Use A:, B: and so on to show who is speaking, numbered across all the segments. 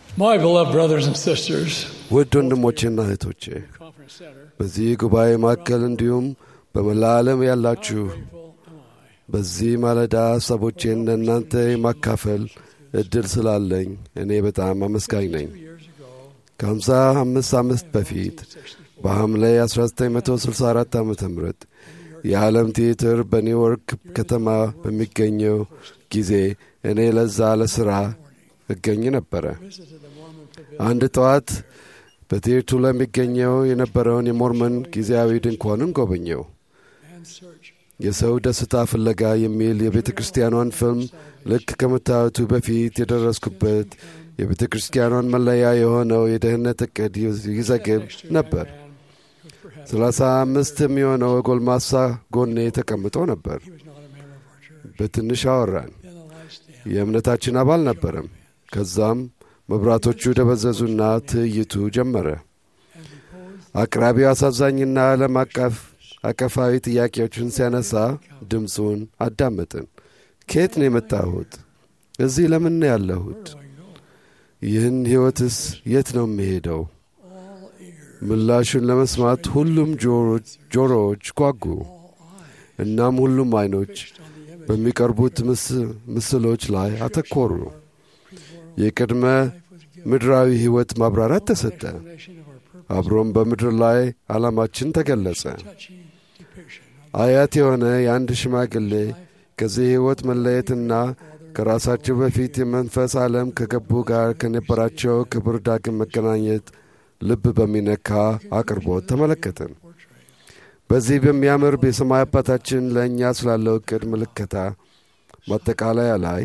A: My beloved brothers and sisters,
B: ውድ ወንድሞቼና እህቶቼ
A: Conference Center,
B: በዚህ ጉባኤ ማዕከል እንዲሁም በመላ ዓለም ያላችሁ
A: grateful am I.
B: በዚህ ማለዳ ሀሳቦቼን ለእናንተ የማካፈል እድል ስላለኝ እኔ በጣም አመስጋኝ ነኝ።
A: Two years ago,
B: ከሀምሳ አምስት ዓመት በፊት
A: 1964,
B: በሐምሌ 1964 ዓ ም የዓለም ቲያትር በኒውዮርክ ከተማ በሚገኘው ጊዜ እኔ ለዛ ለሥራ እገኝ ነበረ።
A: visited the Mormon pavilion
B: አንድ ጠዋት በቲያትሩ ለሚገኘው የነበረውን የሞርመን ጊዜያዊ ድንኳንን ጎበኘው።
A: and search.
B: የሰው ደስታ ፍለጋ የሚል የቤተ ክርስቲያኗን ፊልም ልክ ከመታየቱ በፊት የደረስኩበት የቤተ ክርስቲያኗን መለያ የሆነው የደህንነት ዕቅድ ይዘግብ ነበር። ሰላሳ አምስት የሚሆነው ጎልማሳ ጎኔ ተቀምጦ ነበር።
A: He was not a member of our church.
B: በትንሽ አወራን።
A: Then the lights dimmed.
B: የእምነታችን አባል ነበረም። ከዛም መብራቶቹ ደበዘዙና ትዕይቱ ጀመረ።
A: And we posed
B: አቅራቢው አሳዛኝና ዓለም አቀፍ አቀፋዊ ጥያቄዎችን ሲያነሳ ድምፁን አዳመጥን። ከየት ነው የመጣሁት? እዚህ ለምን ነው ያለሁት?
A: where do I go?
B: ይህን ሕይወትስ የት ነው የሚሄደው?
A: All ears,
B: ምላሹን ለመስማት ሁሉም ጆሮ- ጆሮዎች ጓጉ።
A: all eyes
B: እናም ሁሉም አይኖች
A: fixed on the image
B: በሚቀርቡት ምስ- ምስሎች ላይ አተኮሩ።
A: pre-world
B: የቅድመ
A: life was given.
B: ምድራዊ ሕይወት ማብራራት ተሰጠ።
A: Explanation of our purpose.
B: አብሮም በምድር ላይ ዓላማችን ተገለጸ።
A: Touching depiction of
B: አያት የሆነ የአንድ ሽማግሌ
A: life
B: ከዚህ ሕይወት መለየትና ከራሳቸው በፊት የመንፈስ ዓለም ከገቡ ጋር ከነበራቸው ክብር ዳግም መገናኘት ልብ በሚነካ አቅርቦት ተመለከትን።
A: portrait.
B: በዚህ በሚያምር የሰማይ አባታችን ለእኛ ስላለው ዕቅድ ምልከታ ማጠቃለያ ላይ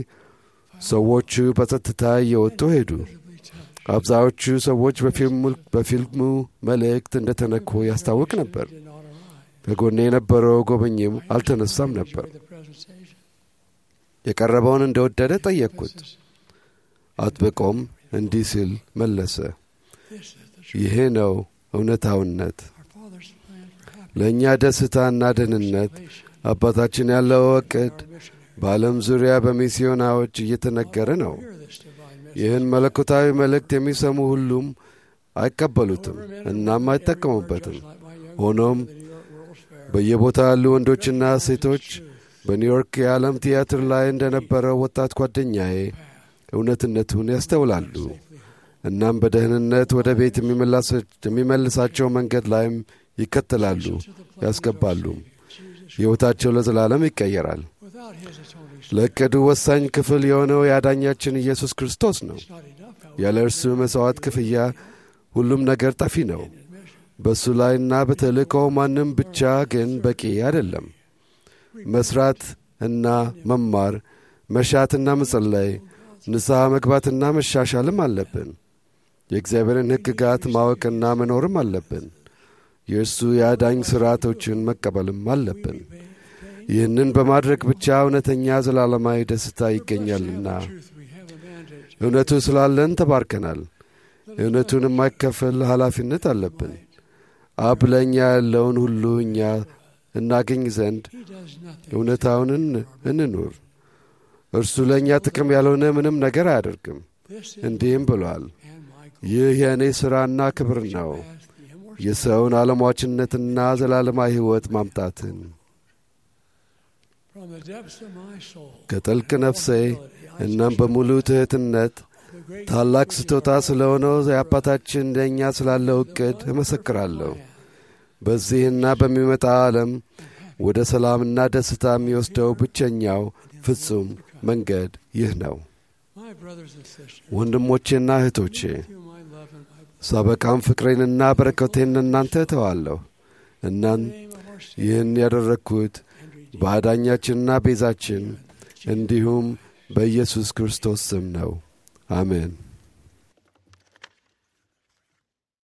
B: ሰዎቹ በጸጥታ እየወጡ ሄዱ።
A: Visibly touched.
B: አብዛዎቹ ሰዎች በፊልሙ- በፊልሙ መልእክት እንደተነኩ ያስታውቅ ነበር።
A: Did not arrive.
B: ከጎኔ የነበረው ጎበኝም አልተነሳም ነበር።
A: Enjoyed the presentation.
B: የቀረበውን እንደወደደ ጠየቅኩት።
A: This is-
B: አጥብቆም እንዲህ ሲል መለሰ፣
A: this is the truth.
B: ይሄ ነው እውነታውነት።
A: Our Father's plan for happiness.
B: ለእኛ ደስታና ደህንነት
A: salvation,
B: አባታችን ያለው ዕቅድ
A: our missionary.
B: በዓለም ዙሪያ በሚስዮናዎች እየተነገረ ነው።
A: Hear this divine message.
B: ይህን መለኮታዊ መልእክት የሚሰሙ ሁሉም አይቀበሉትም እናም አይጠቀሙበትም።
A: Just like my young
B: ሆኖም
A: brother, the New York World's Fair.
B: በየቦታ ያሉ ወንዶችና ሴቶች በኒውዮርክ የዓለም ቲያትር ላይ እንደነበረው ወጣት ጓደኛዬ እውነትነቱን ያስተውላሉ። እናም በደህንነት ወደ ቤት የሚመላስ- የሚመልሳቸው መንገድ ላይም ይከተላሉ፣ ያስገባሉ። ሕይወታቸው ለዘላለም ይቀየራል።
A: Without his atoning
B: ለዕቅዱ ወሳኝ ክፍል የሆነው የአዳኛችን ኢየሱስ ክርስቶስ ነው።
A: it's not enough, however,
B: ያለ እርሱ መሥዋዕት ክፍያ ሁሉም ነገር ጠፊ ነው።
A: in admission.
B: በእሱ ላይና በተልእኮው ማንም ብቻ ግን በቂ አይደለም። መስራት እና መማር፣ መሻትና መጸለይ፣ ንስሐ መግባትና መሻሻልም አለብን። የእግዚአብሔርን ሕግጋት ማወቅና መኖርም አለብን። የእርሱ የአዳኝ ሥርዓቶችን መቀበልም አለብን። ይህንን በማድረግ ብቻ እውነተኛ ዘላለማዊ ደስታ ይገኛልና
A: Truth, we have a mandate.
B: እውነቱ ስላለን ተባርከናል። እውነቱን የማይከፈል ኃላፊነት አለብን። አብ ለእኛ ያለውን ሁሉ እኛ እናገኝ ዘንድ
A: He does nothing.
B: እውነታውን እን- እንኑር። እርሱ ለእኛ ጥቅም ያልሆነ ምንም ነገር አያደርግም።
A: This is
B: እንዲህም ብሏል፣
A: and my goal.
B: ይህ የእኔ ሥራና ክብር ነው፣
A: As the immortal
B: የሰውን ዓለሟችነትና ዘላለማዊ ሕይወት ማምጣትን።
A: from the depths of my soul.
B: ከጥልቅ ነፍሴ እናም በሙሉ ትሕትነት
A: The great
B: ታላቅ ስጦታ ስለሆነው የአባታችን ለእኛ ስላለው ዕቅድ እመሰክራለሁ። በዚህና በሚመጣ ዓለም ወደ ሰላምና ደስታ የሚወስደው ብቸኛው ፍጹም መንገድ ይህ ነው።
A: my brothers and sisters.
B: ወንድሞቼና እህቶቼ
A: Through my love and my
B: ሳበቃም ፍቅሬንና በረከቴን እናንተ እተዋለሁ። እናን
A: name of our Savior
B: ይህን ያደረግኩት
A: and Redeemer.
B: በአዳኛችንና ቤዛችን እንዲሁም በኢየሱስ ክርስቶስ ስም ነው። አሜን።